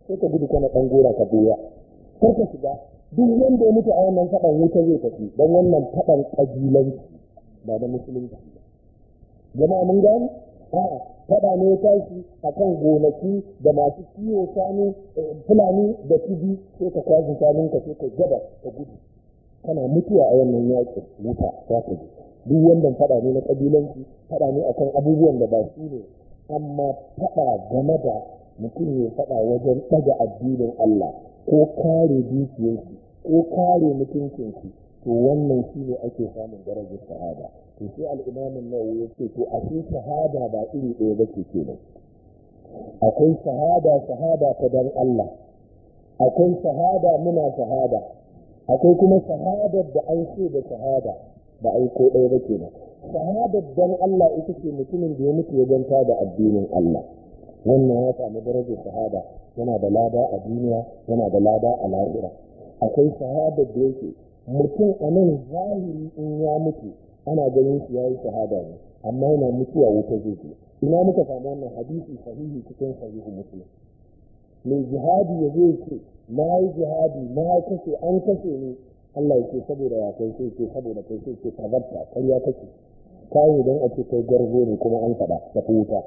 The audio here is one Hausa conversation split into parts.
sai ka gudu kana ɗan gora ka buya kar ka shiga duk wanda ya mutu a wannan faɗan wuta zai tafi don wannan faɗan ƙabilanci ba da musulunci ba jama'a mun gani a'a faɗa ne ya tashi a kan gonaki da masu kiwo shanu fulani da tibi sai ka kwashe shanunka sai ka gaba ka gudu kana mutuwa a wannan yaƙin wuta za ka ji duk wannan faɗa ne na ƙabilanci faɗa ne akan abubuwan da ba su ne amma faɗa game da mutum ya faɗa wajen ɗaga addinin Allah ko kare dukiyarsu ko kare mutuncinsu to wannan shi ne ake samun darajar shahada to sai al'imamin nawawi ya ce to a shi shahada ba iri ɗaya ba ce kenan akwai shahada shahada ta dan Allah akwai shahada muna shahada akwai kuma shahadar da an ce da shahada ba ai ko ɗaya ba kenan shahadar dan Allah ita ce mutumin da ya mutu ya ganta da addinin Allah wannan ya samu darajar shahada yana da lada a duniya yana da lada a lahira akwai shahadar da yake mutum a nan zahiri in ya mutu ana ganin shi yayi shahada ne amma yana mutuwa wuta zai je ina muka samu wannan hadisi sahihi cikin sahihu muslim mai jihadi ya zai ce na yi jihadi na kashe an kashe ni Allah ya ce saboda ya kai sai ce saboda kai sai ce tabarta ƙarya kake kawo don a ce kai garzo ne kuma an faɗa da wuta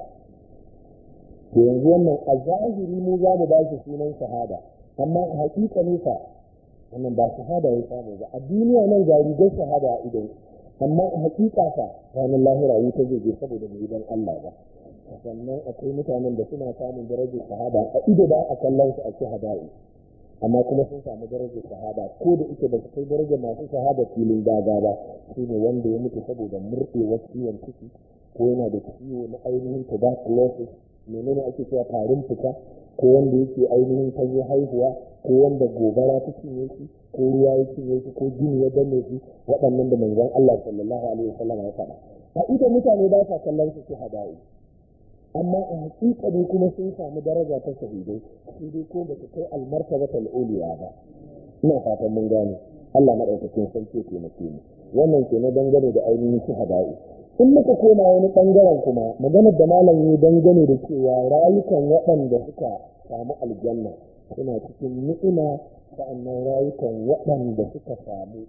to yanzu wannan a zahiri mu za mu ba shi sunan shahada amma a haƙiƙa nisa wannan ba shahada ya samu ba a duniya nan ga rigar shahada a idon amma a haƙiƙa fa ranar lahira wuta zai je saboda bai dan Allah ba sannan akwai mutanen da suna samun darajar shahada a ido ba a kallon su a shahada'i amma kuma sun samu darajar shahada ko da ita ba su kai darajar masu shahada filin daga ba shi ne wanda ya mutu saboda murɗewar ciwon ciki ko yana da ciwo na ainihin tuberculosis menene ake cewa tarin fuka ko wanda yake ainihin ta zo haihuwa ko wanda gobara ta cinye shi ko ruwa ya cinye shi ko jini ya danne shi waɗannan da manzon Allah sallallahu alaihi wasallam ya faɗa a ita mutane ba sa kallon su shahada'i amma a hakikani kuma sun samu daraja ta shahidai sai dai ko ba su kai almartabatal uliya ba ina fatan mun gane Allah madaukakin sarki ke taimake mu wannan ke na dangane da ainihin shahada'i in muka koma wani bangaren kuma maganar da malam yi dangane da cewa rayukan waɗanda suka samu aljanna suna cikin ni'ima sa'annan rayukan waɗanda suka samu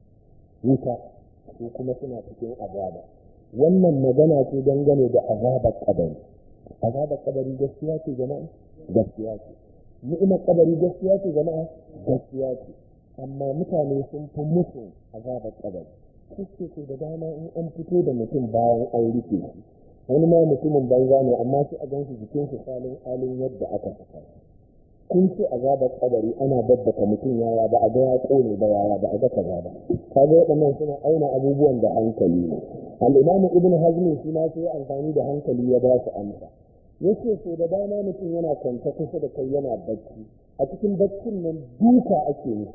wuta su kuma suna cikin azaba wannan magana ce dangane da azabar kabari azabar kabari gaskiya ce jama'a gaskiya ce ni'imar kabari gaskiya ce jama'a gaskiya ce amma mutane sun fi musu azabar kabari kuske ce da dama in an fito da mutum bayan an rufe shi wani ma mutumin banza ne amma sai a ganshi jikin shi salin alin yadda aka saka kun ce azabar kabari ana babbaka mutum yaya ba a ga ya kone ba yaya ba a ga kaza ba kaga waɗannan suna auna abubuwan da hankali ne al-imamu ibnu hazmi shi ma sai amfani da hankali ya ba su amsa yace so da dama mutum yana kwanta kusa da kai yana bacci a cikin baccin nan duka ake ne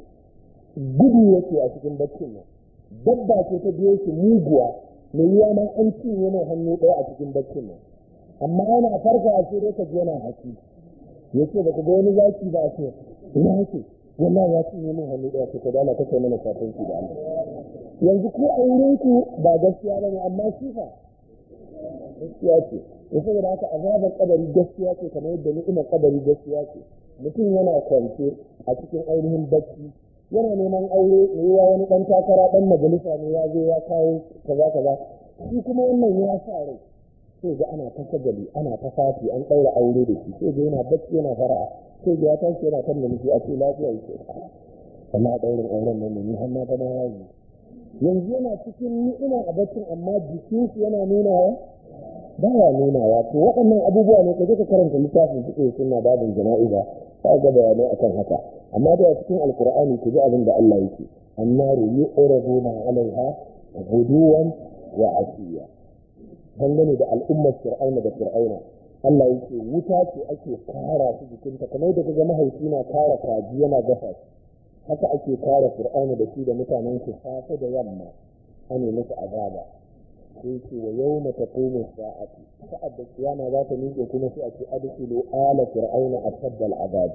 gudu yake a cikin baccin nan dabba ce ta biyo shi muguwa mai yiwa ma an cinye mai hannu ɗaya a cikin baccin nan amma ana farka a sai ka ji yana haki ya ce ba ku ga wani zaki ba a ce ina hake wannan ya cinye min hannu ɗaya ce ka dala ta kai mana shafin da Allah yanzu ko a wurin ku ba gaskiya ba ne amma shi fa gaskiya ce ya saboda haka azabar kabari gaskiya ce kamar yadda ni'imar kabari gaskiya ce mutum yana kwance a cikin ainihin bacci yana neman aure ne ya wani dan takara dan majalisa ne ya zo ya kawo kaza kaza shi kuma wannan ya sa rai sai ga ana ta shagali ana ta fati an ɗaura aure da shi sai ga yana bacci yana fara'a sai ga ya tashi yana kan namiji a ce lafiya yake amma ɗaurin auren nan ne ni har na gama yaji yanzu yana cikin ni'ima a baccin amma jikin shi yana nunawa ba ya nunawa to waɗannan abubuwa ne ka je ka karanta littafin fiƙe suna babin jana'iza ka ga bayanai akan haka amma da cikin alkur'ani ku ji abin da Allah yake annaru yu'raduna 'alaiha ghuduwan wa asiya dangane da al'ummar fir'auna da fir'auna Allah yake wuta ce ake kara su jikinta kamar da kaga mahaifi na kara kaji yana gasa shi haka ake kara fir'auna da shi da mutanen shi safe da yamma ane musu azaba sai ce wa yawma taqumu sa'atu sa'ad da kiyama za ta miƙe kuma sai a ce adkhulu ala fir'auna ashadda al'adab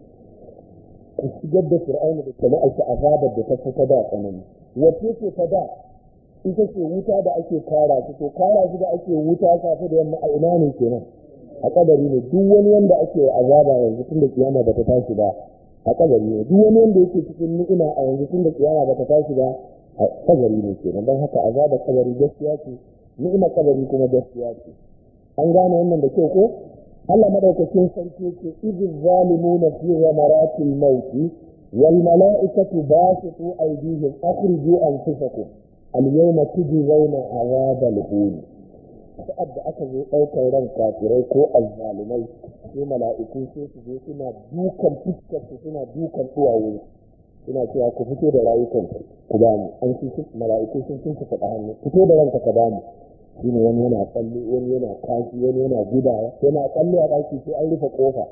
ku shigar da fir'auna da jama'ar shi azabar da ta fi ta da tsanani wace ce ta da ita ce wuta da ake kara shi to kara shi da ake wuta safe da yamma a ina ne kenan a kabari ne duk wani wanda ake azaba yanzu tun da kiyama bata tashi ba a kabari ne duk wani wanda yake cikin ni'ima a yanzu tun da kiyama bata tashi ba a kabari ne kenan don haka azaba kabari gaskiya ce ni'ima kabari kuma gaskiya ce an gane wannan da kyau ko Allah madaukakin sarki yake idin zalimuna fi ghamaratil mauti wal mala'ikatu basitu aydihim akhriju anfusakum al yawma tujzauna azabal hun sa'ad da aka zo ɗaukar ran kafirai ko azzalumai sai mala'iku sai su zo suna dukan fuskar su suna dukan duwawu suna cewa ku fito da rayukan ku ba mu an ci mala'iku sun sun faɗa hannu fito da ranka ka ba mu shine wani yana tsalle wani yana kashi wani yana gudawa yana tsalle a ɗaki sai an rufe kofa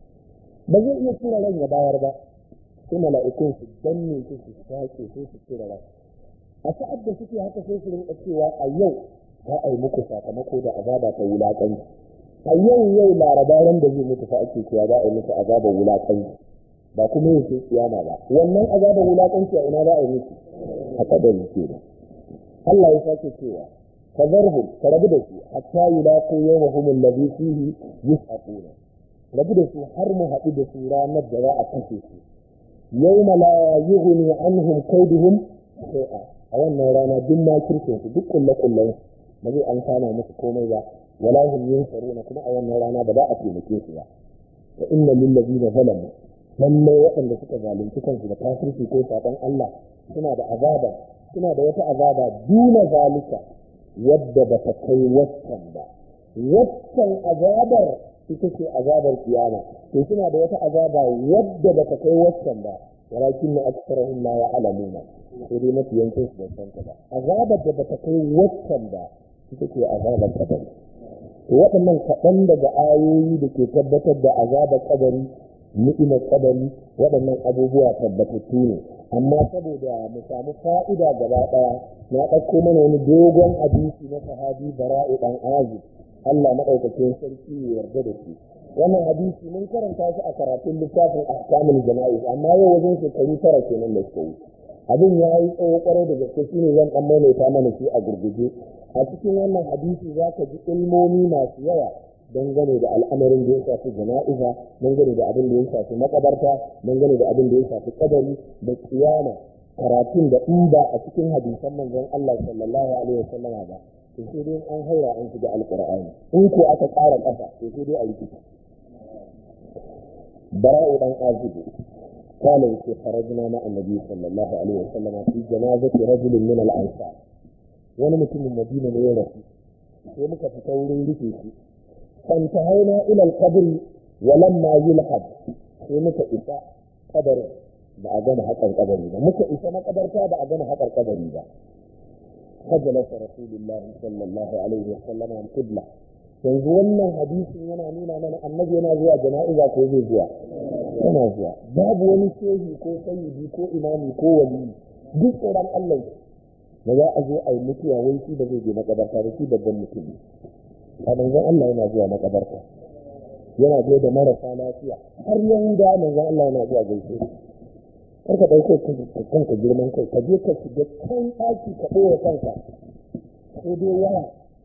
ba zai iya tura ran ya bayar ba sai mala'ikun su danne su su sake sai su tura ran a sa'ad da suke haka sai su rinka cewa a yau za a yi muku sakamako da azaba ta wulaƙanci a yau yau laraba ran da zai mutu fa ake cewa za a yi muku azabar wulaƙanci ba kuma yin sai kiyama ba wannan azabar wulaƙanci a ina za a yi muku a kadari kenan Allah ya sake cewa فذرهم فربد su حتى يلاقوا يومهم الذي فيه يسحقون ربد su har mu haɗu da su ranar da za a kashe su يوم لا يغني عنهم كيدهم شيئا a wannan rana duk ma kirkin su duk kulle kullen ba zai an kama musu komai ba wala hum yunsaruna kuma a wannan rana ba za a taimake su ba wa inna lil ladina zalamu lalle waɗanda suka zalunci kansu da kafirci ko saban Allah suna da azaba suna da wata azaba duna zalika wadda ba ta kai waccan ba waccan azabar ita ce azabar kiyama to suna da wata azaba wadda ba ta kai waccan ba walakin na aksarahum la ya'lamuna sai dai mafi yankin su ban san ta ba azabar da ba ta kai waccan ba ita ce azabar kabari to waɗannan kaɗan daga ayoyi da ke tabbatar da azabar kabari ni'imar kabari waɗannan abubuwa tabbatattu ne amma saboda mu samu fa'ida gaba ɗaya na ɗauko mana wani dogon hadisi na sahabi bara'u ɗan azib Allah maɗaukakin sarki ya yarda da shi wannan hadisi mun karanta shi a karatun littafin ahkamul jana'iz amma yau wajen shekaru tara kenan da suka wuce abin ya yi tsawo kwarai da gaske shine zan ɗan maimaita mana shi a gurguje a cikin wannan hadisi za ka ji ilmomi masu yawa dangane da al'amarin da ya shafi jana'iza dangane da abin da ya shafi makabarta dangane da abin da ya shafi kadari da kiyama karatun da in ba a cikin hadisan manzon Allah sallallahu alaihi wasallama ba to sai dai an haura an shiga alqur'ani in ko aka ƙara ƙasa to sai dai a rikici bara'u dan azibu قال في خرجنا مع النبي صلى الله عليه وسلم في جنازة رجل من الأنصار wani mutumin madina ne ya rasu sai muka fita wurin rufe shi فانتهينا إلى القبر ولما يلحد sai muka isa kabarin ba a gama haƙar kabari ba muka isa makabarta ba a gama haƙar kabari ba فجلس رسول الله صلى الله عليه وسلم عن قبلة yanzu wannan hadisin yana nuna mana annabi yana zuwa jana'iza ko zai zuwa yana zuwa babu wani shehi ko sayyidi ko imami ko wali duk tsoron Allah da za a zo a yi mutuwa wai shi da zai je makabarta da shi babban mutum a manzon Allah yana zuwa makabarta yana zuwa da marasa lafiya har yahuda manzon Allah yana zuwa gaishe kar ka dauko kanka girman kai ka je ka shiga kan ɗaki ka ɓoye kanka ko dai waya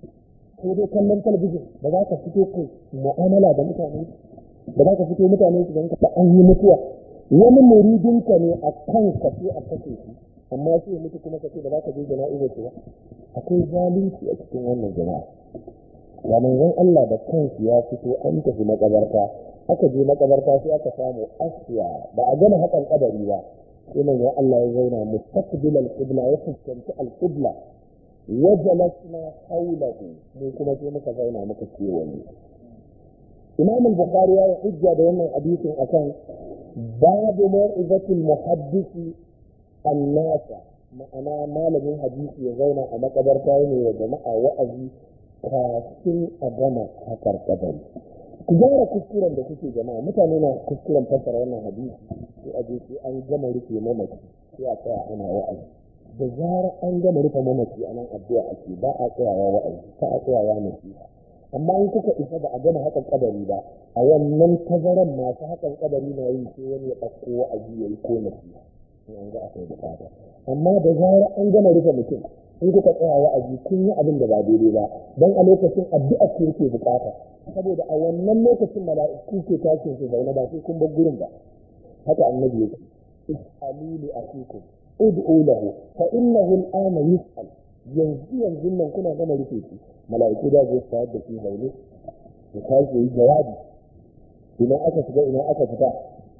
ko dai kallon talabijin ba za ka fito kai mu'amala da mutane ba za ka fito mutane su ganka an yi mutuwa wani muridinka ne a kan ka sai a kashe shi amma sai mutu kuma ka ce ba za ka je jana'iza ce ba akwai zalunci a cikin wannan jama'a ya manzon Allah da kansu ya fito an tafi makabarta aka je makabarta sai aka samu asiya ba a gama hakan kadari ba sai manzon Allah ya zauna mustaqbil al-qibla ya fuskanci al-qibla wa jalasna hawlahu mu kuma sai muka zauna muka kewaye Imam al-Bukhari ya hujja da wannan hadisin akan babu mau'izatul muhaddisi annasa ma'ana malamin hadisi ya zauna a makabarta ne wa jama'a wa'azi kafin a gama hakar kabari ku gyara kuskuren da kuke jama'a mutane na kuskuren fassara wannan hadisi sai a je sai an gama rufe mamaci sai a tsaya ana wa'azi da zarar an gama rufe mamaci a nan addu'a ake ba a tsayawa wa'azi ba a tsayawa nasiha amma in kuka isa ba a gama hakan kabari ba a wannan tazaran masu hakan kabari na yi sai wani ya ɗauko wa'azi ya yi ko nasiha in an ga akwai bukata amma da zarar an gama rufe mutum in kuka tsaya wa'azi kun yi abin da ba daidai ba don a lokacin addu'a ce yake bukata saboda a wannan lokacin mala'iku ke tashin su zaune ba sai kun bar gurin ba haka annabi yake is'alu li akikum ud'u lahu fa innahu al'ana yus'al yanzu yanzu nan kuna gama rufe shi mala'iku da zai tsayar da shi zaune ya tashi yi jawabi ina aka shiga ina aka fita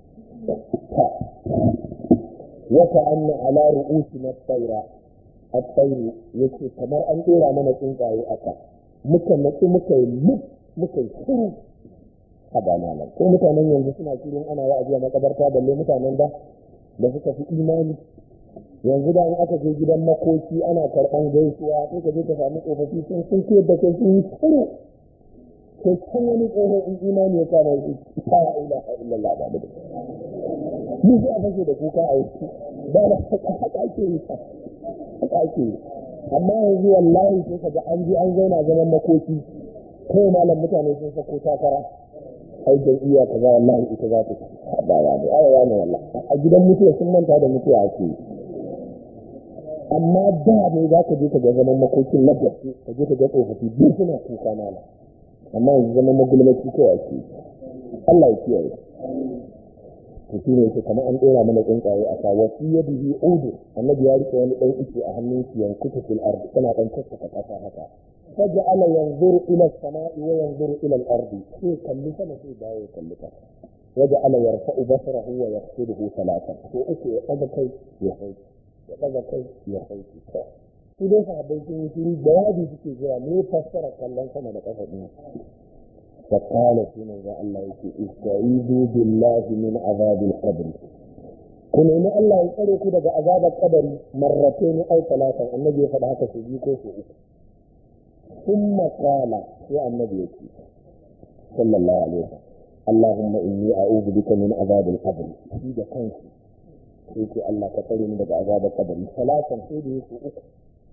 wata anna ala ru'usina tsaira at-tayru yace kamar an dora mana tsuntsaye aka muka natsu muka yi luk muka yi shiru a bananan ko mutanen yanzu suna shirin ana wa'azi a makabarta balle mutanen da da suka fi imani yanzu da aka je gidan makoki ana karɓan gaisuwa sai ka je ka sami tsofaffi sun sun ce da kai sun yi shiru sai can wani tsohon in imani ya kama shi ta ilaha illallah ba da ni sai a fashe da kuka a wuce ba da haka ake yi haka ake yi amma yanzu wallahi sai ka ga an je an zauna zaman makoki kai malam mutane sun sako takara ai jam'iyya kaza wallahi ita za ta ba ya da ayawa ne wallahi a gidan mutuwa sun manta da mutuwa ake yi amma da ne za ka je ka ga zaman makokin na gaske ka je ka ga tsofaffi duk suna kuka malam amma yanzu zaman magulmaci kawai ake yi Allah ya kiyaye to shi ne yake kamar an ɗora mana tsuntsaye a sa wasu ya bihi udu annabi ya rike wani ɗan ice a hannun shi yankutu fil ardi tana ɗan kaskata ƙasa haka faj'ala yanzuru ila as-sama'i wa yanzuru ila al-ardi sai kalli sama sai dawo ya kalli ƙasa waja'ala yarfa'u basarahu wa yaqsiduhu salatan to uku ya ɗaga kai ya sauki ya ɗaga kai ya sauki su dai sahabbai sun yi shiru jawabi suke jira me fassara kallon sama da ƙasa ɗin فقال سنة الله يكي استعيذوا بالله من عذاب القبر kun nemi Allah ya tsare ku daga azabar kabari marratain aw talatan annabi ya faɗa haka su biyu ko su uku thumma qala sai annabi ya ce sallallahu alaihi wasallam Allahumma inni a'udhu bika min azabil qabr shi da kanki sai ce Allah ka tsare ni daga azabar kabari talatan sai da yake uku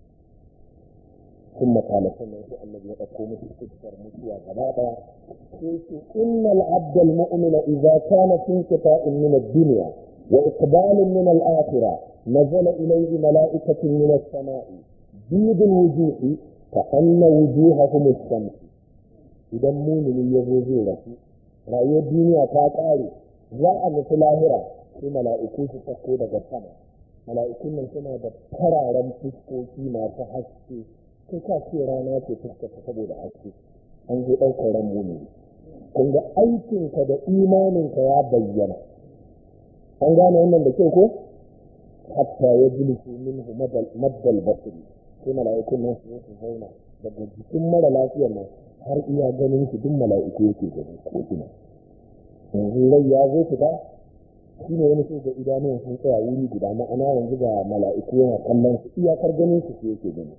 ثم قال سنة الذي يقوم باستكثر متوى غبابا إن العبد المؤمن إذا كان في انقطاع من الدنيا وإقبال من الآخرة نزل إليه ملائكة من السماء بيض الوجوه كأن وجوههم الشمس إذا مؤمن يزوجي رسول رأي الدنيا تاكاري جاء مثل الآخرة في ملائكة تقود السماء ملائكة من سنة ترى fuskoki masu haske kai ka ce rana ce fuskata saboda haske an zo ɗaukar ran muni kun ga aikinka da imaninka ya bayyana an gane wannan da kyau ko hatta ya jilisu minhu maddal basiri sai mala'ikun nan su su zauna daga jikin mara lafiyar nan har iya ganin su duk mala'iku yake gani ko ina yanzu rai ya zo fita shi ne wani sai ga idanuwan sun tsaya wuri guda ma'ana yanzu ga mala'iku yana kallon su iyakar ganin su yake gani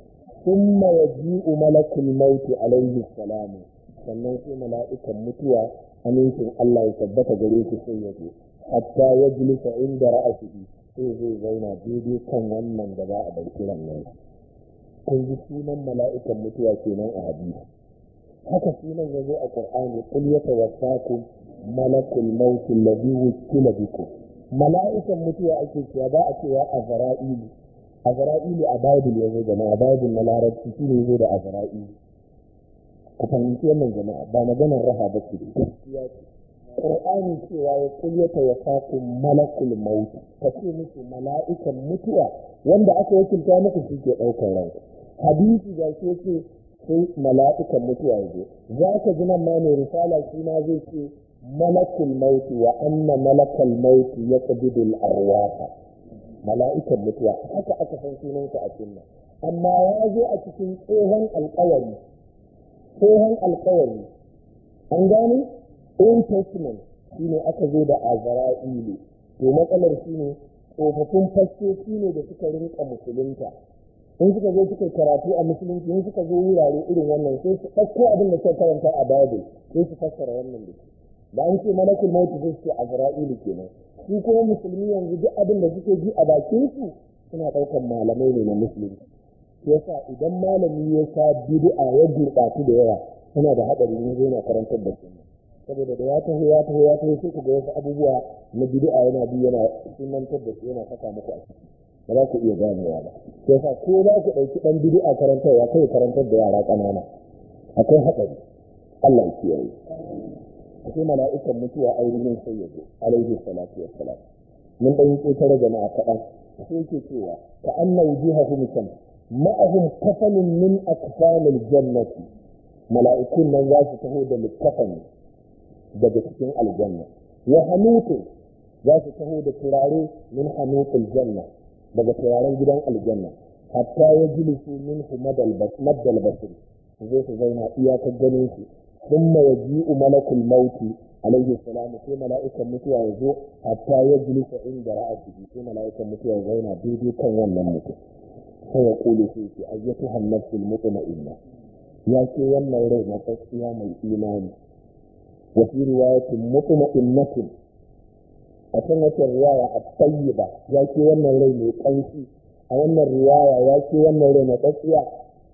ثم يجيء ملك الموت عليه السلام sannan sai mala'ikan mutuwa amincin Allah ya tabbata gare shi sai ya zo hatta ya jilisa inda ra'asihi sai zai zauna daidai kan wannan da za a ɗauki nan kun ji sunan mala'ikan mutuwa kenan a hadisi haka sunan ya zo a qur'ani qul yatawaffakum malakul maut alladhi wukila bikum mala'ikan mutuwa ake cewa ba a cewa azra'ilu azra'ilu a bible ya zo jama'a bible na larabci shi ne zo da azra'ilu ku fahimci wannan jama'a ba maganar raha ba ce gaskiya ce qur'ani cewa ya kulyata ya faku malakul maut ka ce musu mala'ikan mutuwa wanda aka wakilta muku shi ke ɗaukar ranku hadisi ga shi yake sai mala'ikan mutuwa ya zo za ka ji nan ma mai risala shi ma zai ce malakul maut wa anna malakal maut yaqbidul arwaha mala'ikan mutuwa haka aka san sunansa a sunna amma ya zo a cikin tsohon alkawari tsohon alkawari an gane old testament shi ne aka zo da azra'ilu to matsalar shi ne tsofaffin fastoci ne da suka rinka musulunta in suka zo suka karatu a musulunci in suka zo wurare irin wannan sai su ɗauko abin da suka karanta a bible sai su fassara wannan da shi da an ce malakul mautu sai su ce azra'ilu kenan su kuma musulmi yanzu duk abin da suke ji a bakin su suna ɗaukar malamai ne na musulunci yasa idan malami ya sa bid'a ya gurɓatu da yawa suna da haɗari ne zai na karantar da su saboda da ya taho ya taho ya taho sai ku ga wasu abubuwa na bid'a yana bi yana sunantar da su yana saka muku a ciki ba za ku iya ganewa ba yasa ko za ku ɗauki ɗan bid'a karantarwa kai karantar da yara ƙanana akwai haɗari Allah ya kiyaye sai mala'ikan mutuwa ainihin sai ya zo alaihi salatu wassalam mun dan yi ƙetare jama'a kaɗan sai yake cewa ka anna wujuhahum sham ma'ahum kafanun min akfanil jannati mala'ikun nan za su taho da littafani daga cikin aljanna wa hanutu za su taho da turare min hanutul janna daga turaren gidan aljanna hatta ya jilisu min maddal basir su zo su zauna iyakar ganin su ثم يجيء ملك الموت عليه السلام في ملائكة متوى يزوء حتى يجلس عند رأسه في ملائكة متوى يزوين بيدي كان ونمت فيقول فيك أيتها النفس المطمئنة يا كي ون رينا تسقيا من إيمان وفي رواية مطمئنة أسنة الرواية الطيبة يا كي ون رينا تنسي أن الرواية يا كي ون رينا تسقيا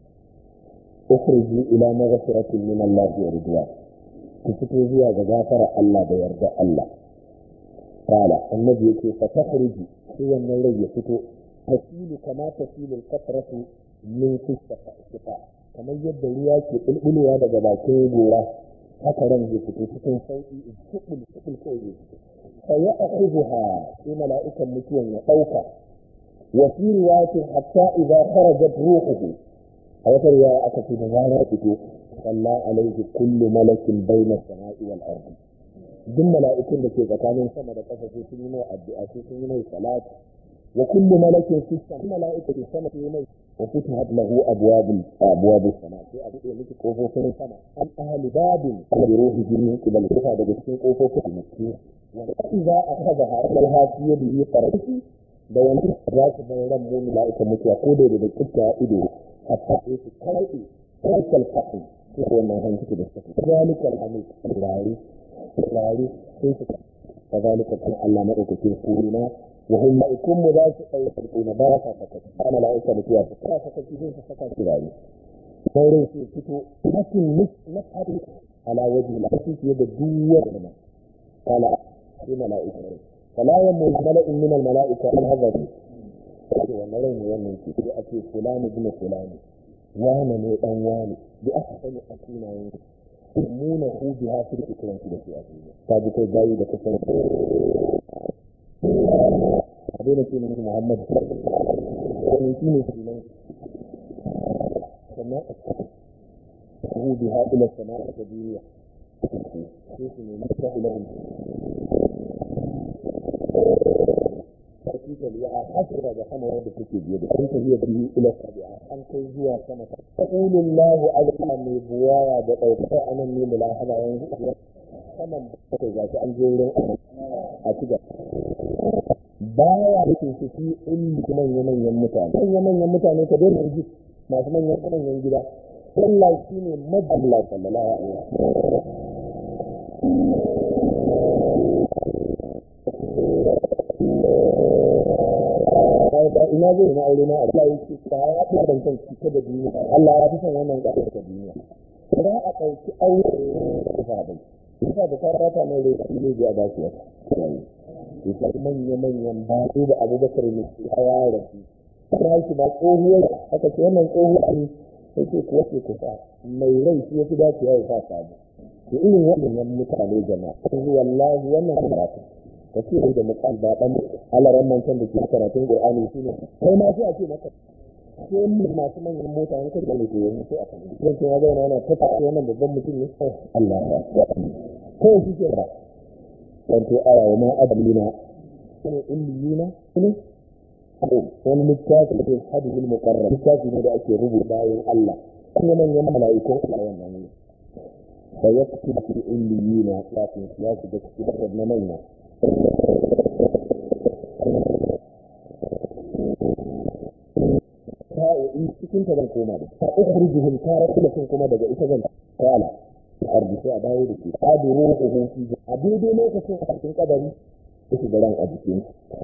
اخرجوا الى مغفرة من الله ورضوان تفتو زيا غفر الله da yarda Allah قال النبي يقول فتخرج هو النور يفتو تسيل كما تسيل القطرة من في الشفاء kamar yadda ruwa ke bulbulwa daga bakin gora haka ran zai fito cikin sauki in shukul shukul ko zai fito fa ya akhudha sai mala'ikan mutuwan ya dauka wa fi riwayatin hatta idza kharajat ruhuhu a wata riwaya aka ce da rana fito salla alaihi kullu malakin baina sama'i wal ardi duk mala'ikun da ke tsakanin sama da ƙasa sai sun yi mai addu'a sai sun yi mai salati wa kullu malakin fi sama mala'ika ke sama sai mai wa futihat lahu abwabul abwabus sama sai a buɗe miki kofofin sama an ahli babin bi ruhi jinni kibal kufa daga cikin kofofin mutum wa idza akhadha hadal hasiya bihi farasi da wani za su bar ran mu mala'ika mutuwa ko da da kitta ido hatta sai su karɓe karkal faɗin su ko wannan hanci da suka fi zalikal hamid rari rari sai su ka zalika kan Allah madaukakin kurina wa hum ma'ikun mu za su ɗauka kuna ba sa saka ana la'aika mutuwa su ka saka ki sai su saka su rari sauran su fito hakin nis na hadu ala wajen lafi fiye da duwar da ma kala sai mala'ika ne fala yammu mala'in min al mala'ika an hazari ce wannan rai ne wannan ce sai a ce fulani bin fulani wane ne dan wane bi aka sani a sunayen muna hu bi ha su da kiran su da su a duniya ta ji kai gayi da kusan a daina ce musu muhammad wani shi ne sunan sannan a hu bi ha ila sana'a ta duniya sai su nemi ta ilahun sarki ya a hasira da sama wadda take biye da kun tafiya biyu ila sabi'a an kai zuwa sama ta qulul lahu azza mai buwaya da dauka anan ne mulahaba yanzu saman da zaki an je wurin a ciga baya da ke fi ilmi manyan manyan mutane manyan manyan mutane ka dai ji masu manyan manyan gida Allah shine madalla sallallahu alaihi wasallam ina zai na aure na a Allah yake ka ya fi bankan cike da duniya Allah ya fi son wannan ƙasar ta duniya idan a ɗauki aure da bai yasa da ta rata mai rai shi ne ya dace ya yasa manya manyan ba su da abubakar ne a yara su ta shi ba tsohuwar aka ce wannan tsohuwa ne sai ce kuwa ce kusa mai rai shi ya fi dacewa ya sa sabu to irin waɗannan mutane jama'a yanzu wallahi wannan karatu ka ce da mukan ba dan alaran mantan da ke karatun Qur'ani shine kai ma sai a ce maka sai mu masu manyan mota ne kai da ne yanzu sai a kan dan sai ya ga yana ta fara wannan babban mutum ne Allah ya ko shi ke ba dan to aya wa ma adalina ne illiyina ne wani littafi da ke hadithul muqarrab littafi ne da ake rubuta bayan Allah kuma manyan mala'ikun Allah wannan ne فيكتب في الإليين لكن سياسة تكتب ابن مينة sa'o'i cikin ta zan koma da ta ukhrijuhum taratan kuma daga ita zan kala arbi sai a dawo da ke qadiru ruhu fi a daidai lokacin a cikin kadari yake da ran a jikin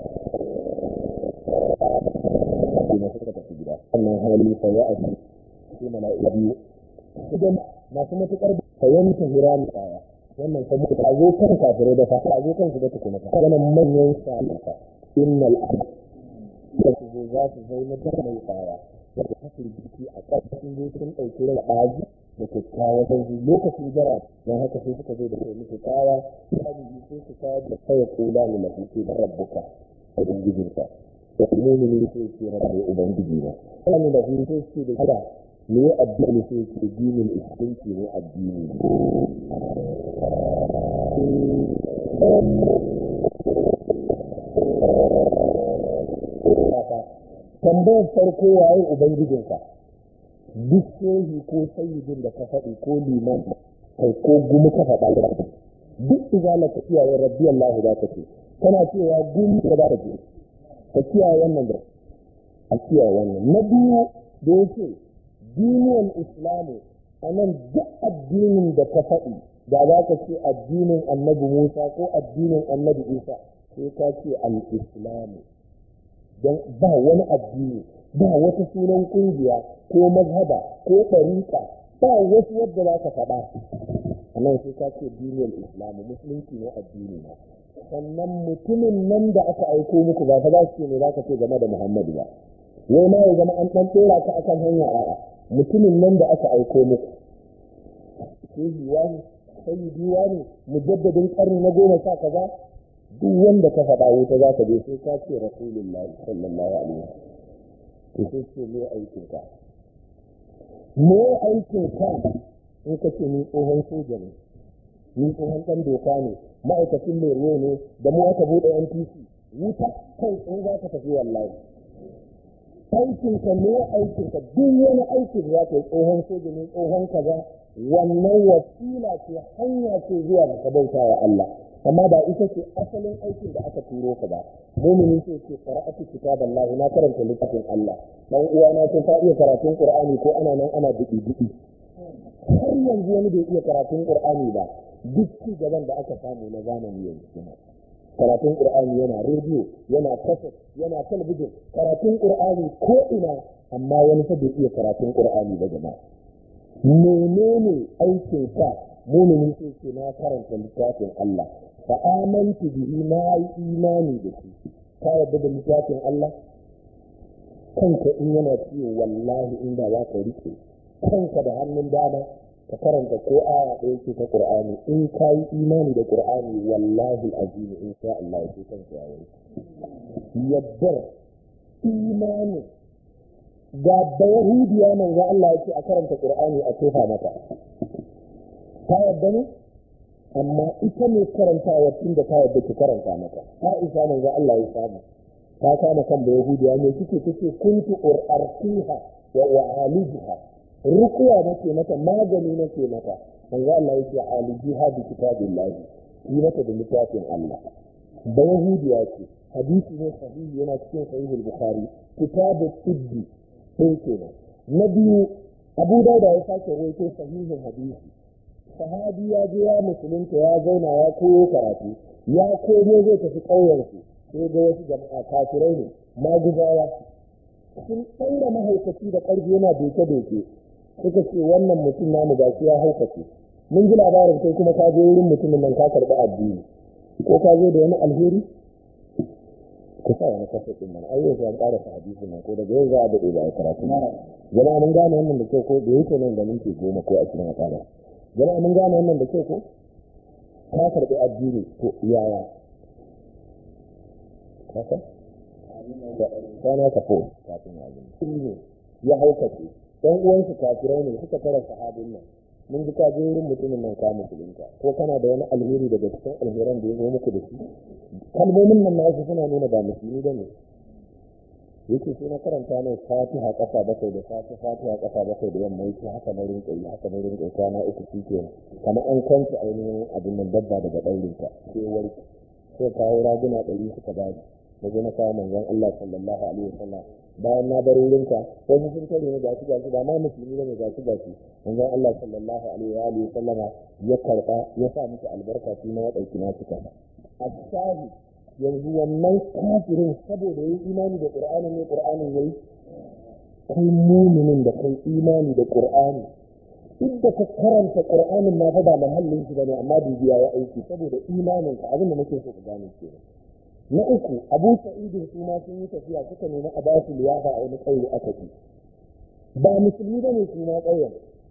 ina suka tafi gida wannan hali fa ya aji sai mala'ika biyu idan masu matukar fahimta hirami tsaya wannan ta muku ta zo kan kafirai da fa ta zo kan su da tukuna ta wannan manyan salata innal abd da su zo za su zai na mai tsaya da ta firgiti a ƙarƙashin zo sun ɗauki rai ɗaji da kyakkyawa sai lokacin jara don haka sai suka zo da kai musu kaya sai sai su kawo da kawai kula ne na hutu da rabbuka a ubangijinka da kuma ne sai ce rabbi ubangiji na sai da hutu sai ce da kada me ya addini sai ce dinin istinci ne addini tambayar farko waye ubangijinka duk shehi ko sayyidin da ka faɗi ko liman kai ko gumi ka faɗa da duk izala ka kiyaye rabbi Allah za ka ce kana cewa gumi ka za ka ce ka kiyaye wannan da a kiyaye wannan na biyu da yake duniyar islamu a nan duk addinin da ka faɗi da za ka ce addinin annabi musa ko addinin annabi isa sai ka ce al-islamu don ba wani addini ba wata sunan kungiya ko mazhaba ko ɗariƙa ba wasu yadda za ka faɗa a nan sai ka ce duniyar islamu musulunci ne addini na sannan mutumin nan da aka aiko muku ba ta za su ce ne za ka ce game da muhammadu ba wai ma ya zama an ɗan ɗora ka akan hanya a'a mutumin nan da aka aiko muku shehiwa ne sayyidiwa ne mujaddadin ƙarni na goma sha kaza duk wanda ka faɗa wuta za ka je sai ka ce rasulullahi sallallahu alaihi wasallam to sai ce me aikin ka me aikin ka in ka ce ni tsohon soja ne ni tsohon ɗan doka ne ma'aikacin mai ruwa ne da mu aka buɗe NPC wuta kai in za ka tafi wallahi aikin ka me aikin ka duk wani aikin za ka yi tsohon soja ne tsohon kaza wannan wasila ce hanya ce zuwa ga bauta wa Allah amma ba ita ce asalin aikin da aka turo ka ba mumini sai ce qara'atu kitaballahi na karanta littafin Allah dan uwa na sun ta iya karatun Qur'ani ko ana nan ana dubi dubi har yanzu wani bai iya karatun Qur'ani ba duk ci gaban da aka samu na zamani yanzu kuma karatun Qur'ani yana rediyo yana kaset yana talabijin karatun Qur'ani ko ina amma wani fa bai iya karatun Qur'ani ba jama'a menene aikin sa mumini sai ce na karanta littafin Allah fa amantu bihi na yi imani da shi ka yarda da littafin Allah kanka in yana ciwo wallahi inda za ka rike kanka da hannun dama ka karanta ko aya ɗaya ce ta Qur'ani in ka yi imani da Qur'ani wallahi azim in sha Allah ya kanka ya yi yaddar imani da da yahudiya manzo Allah ya ce a karanta Qur'ani a tofa mata ta yadda ne amma ita ne karantawa tun da ta yadda ki karanta mata Aisha manzo Allah ya samu ta kama kan da Yahudiya ne kike tace kuntu urarqiha wa u'alijuha ruqya nake mata magani nake mata manzo Allah yake alijiha bi kitabillahi yi mata da littafin Allah da Yahudiya ce hadisi ne sahihi yana cikin sahihul bukhari kitabu tibbi sai kenan na biyu Abu Dauda ya sake rawaito sahihin hadisi sahabi ya je ya musulunta ya zauna ya koyo karatu ya koyo zai tafi ƙauyensu sai ga wasu jama'a kafirai ne maguzawa sun ɗaura mahaukaci da ƙarfi yana doke-doke suka ce wannan mutum namu ga ya haukace mun ji labarin kai kuma ka je wurin mutumin nan ka karɓi addini ko ka zo da wani alheri ku sa wani kasa ɗin nan ai yau an ƙara hadisin nan ko daga yau za a daɗe ba a karatu jama'a mun gane wannan da kyau ko da yake nan da minti goma ko ashirin a ƙara jama'a mun gane wannan da kyau ko ka karɓi addini to yaya haka kana ka fo kafin ya gani ne ya haukace dan uwansu kafirai ne suka tara sahabin nan mun ji ka je wurin mutumin nan ka musulunta ko kana da wani alheri daga cikin alheran da ya zo muku da shi kalmomin nan nasu suna nuna ba musulmi ba ne yake sai na karanta ne fatiha kafa bakwai da safe fatiha kafa bakwai da yamma yake haka na rinka yi haka na rinka kwana uku shi ke kamar an kwanta ainihin abin nan dabba daga ɗaurinka sai warki sai kawo raguna ɗari suka bani na zo na kawo manzon Allah sallallahu alaihi wasallam bayan na bar wurinka wasu sun tare ne gashi gashi ba ma musulmi ne gashi gashi manzon Allah sallallahu alaihi wa alihi sallama ya karba ya sa musu albarka shi na wadauki na suka asahi yanzu wannan kafirin saboda yayi imani da qur'ani ne qur'anin yayi kai muminin da kai imani da qur'ani duk da ka karanta qur'anin ma fa ba mahallin shi bane amma bibiya ya aiki saboda imanin ka abin da nake so ka gane kenan na uku abu sa'idin su ma sun yi tafiya suka nemi a basu liyafa a wani ƙauye aka ci ba musulmi ba ne su ma ƙauyen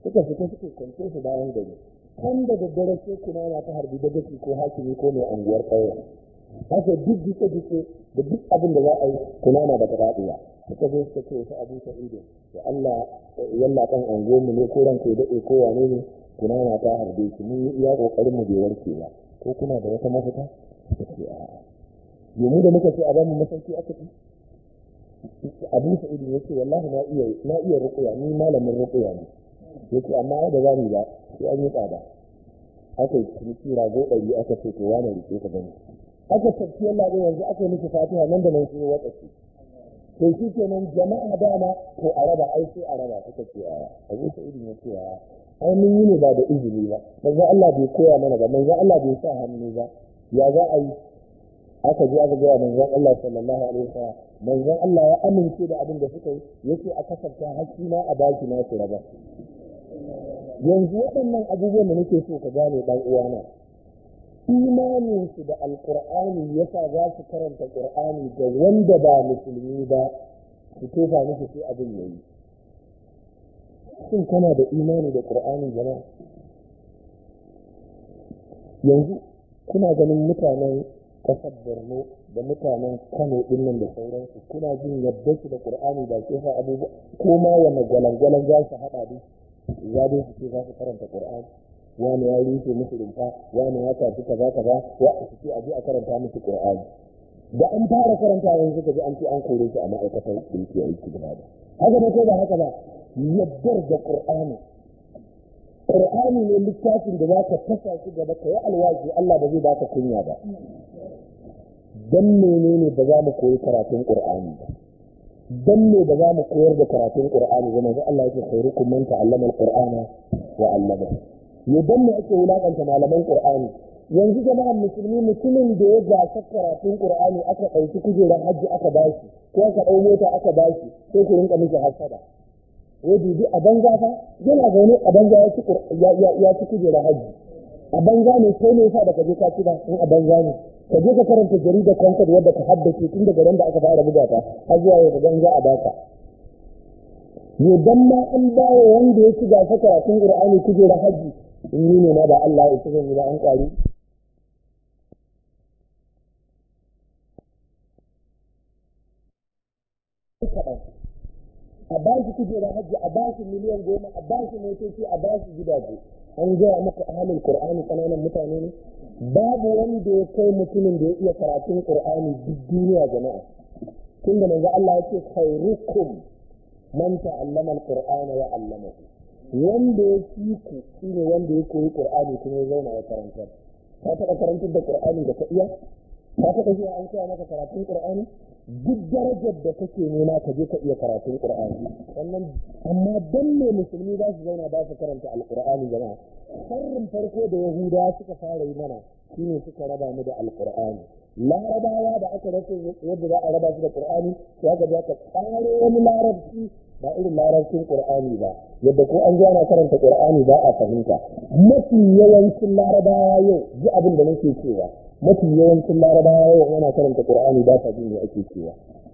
suka fita suke kwance su bayan gari kan da daddare sai kuna na ta harbi da gaci ko hakimi ko mai anguwar ƙauyen haka duk jike jike da duk abin da za a yi kuna na da faɗuwa suka zo suka ce wasu abu ido da Allah yalla kan anguwarmu ne ko ranka ya daɗe ko wane ne kuna na ta harbe shi mun yi iya ƙoƙarin mu bai warke ba ko kuna da wata mafita suka ce a'a yomu da muka ce a bamu masauki aka ci abu sa'idin ya ce wallahi na iya na iya ruƙuya ni malamin ruƙuya ne yake amma da za mu ba sai an yi tsada aka yi ciniki rago ɗari aka ce to wani rike ka gani aka tafi yalla da yanzu aka yi miki fatiha nan da nan sai wata ce to shi kenan jama'a dama to a raba ai sai a raba suka ce a abu sa'idin ya ce a ai mun yi ne ba da izini ba manzon Allah bai koya mana ba manzon Allah bai sa hannu ba ya za a yi aka je aka gaya manzon Allah sallallahu alaihi wasallam manzon Allah ya amince da abin da suka yi yake a kasafta hakki na a baki na su raba yanzu waɗannan abubuwan da nake so ka gane dan uwana imanin su da alqur'ani yasa za su karanta qur'ani da wanda ba musulmi ba su tofa musu sai abin yayi shin kana da imani da qur'ani jama'a yanzu kuna ganin mutanen kasar borno da mutanen kano dinnan da sauransu kuna jin yadda su da qur'ani ba ke sa abubuwa ko ma wanne gwalangwalan za su haɗa da ya dai su ce za su karanta qur'ani wani ya rufe musu rumfa wani ya tafi kaza kaza wa su ce a je a karanta musu qur'ani da an fara karanta yanzu ka ji an ce an kore shi a ma'aikatar da yake aiki gaba da haka ne ko ba haka ba yaddar da qur'ani qur'ani ne littafin da za ka tasa shi gaba ka yi alwaji Allah ba zai baka kunya ba dan menene ba za mu koyi karatun qur'ani ba dan me ba za mu koyar da karatun qur'ani ba manzo Allah yake khairukum man ta'allama al-qur'ana wa 'allama ya dan me ake wulakanta malaman qur'ani yanzu jama'an musulmi mutumin da ya gasa karatun qur'ani aka ɗauki kujerar hajji aka bashi ko aka ɗau mota aka bashi sai ku rinka miki hasada wai dubi a banza fa yana zaune a banza ya ci ya ci kujerar hajji a banza ne sai ne yasa da ka je ka ci ba in a banza ne ka je ka karanta jaridar kankar wadda ka haddace tun daga ran da aka fara buga ta har zuwa yau ga za a baka yo dan ma an bawa wanda ya ci gasa karatun qur'ani kujerar hajji in yi ne ma ba Allah ya tsare ni ba an kwari a ba shi kujerar hajji a ba shi miliyan goma a ba shi motoci a ba shi gidaje an gaya maka ahalin qur'ani kananan mutane ne babu wanda ya kai mutumin da ya iya karatun qur'ani duk duniya jama'a tun da manzo Allah yake khairukum man ta'allama al-qur'ana wa 'allamahu wanda ya fi ku shine wanda ya koyi qur'ani kuma ya zauna ya karantar ka taɓa karantar da qur'ani da ka iya ka taɓa zuwa an koya maka karatun qur'ani duk darajar da kake nema ka je ka iya karatun qur'ani wannan amma dan ne musulmi za su zauna ba su karanta alqur'ani jama'a sharrin farko da yahudawa suka fara yi mana shine suka raba mu da alqur'ani larabawa da aka rasa yadda za a raba su da qur'ani sai aka je aka tsaro wani larabci ba irin larabcin qur'ani ba yadda ko an zo ana karanta qur'ani ba a fahimta mafi yawancin larabawa yau ji abin da nake cewa mafi yawancin larabawa yau ana karanta qur'ani ba ta jin me ake cewa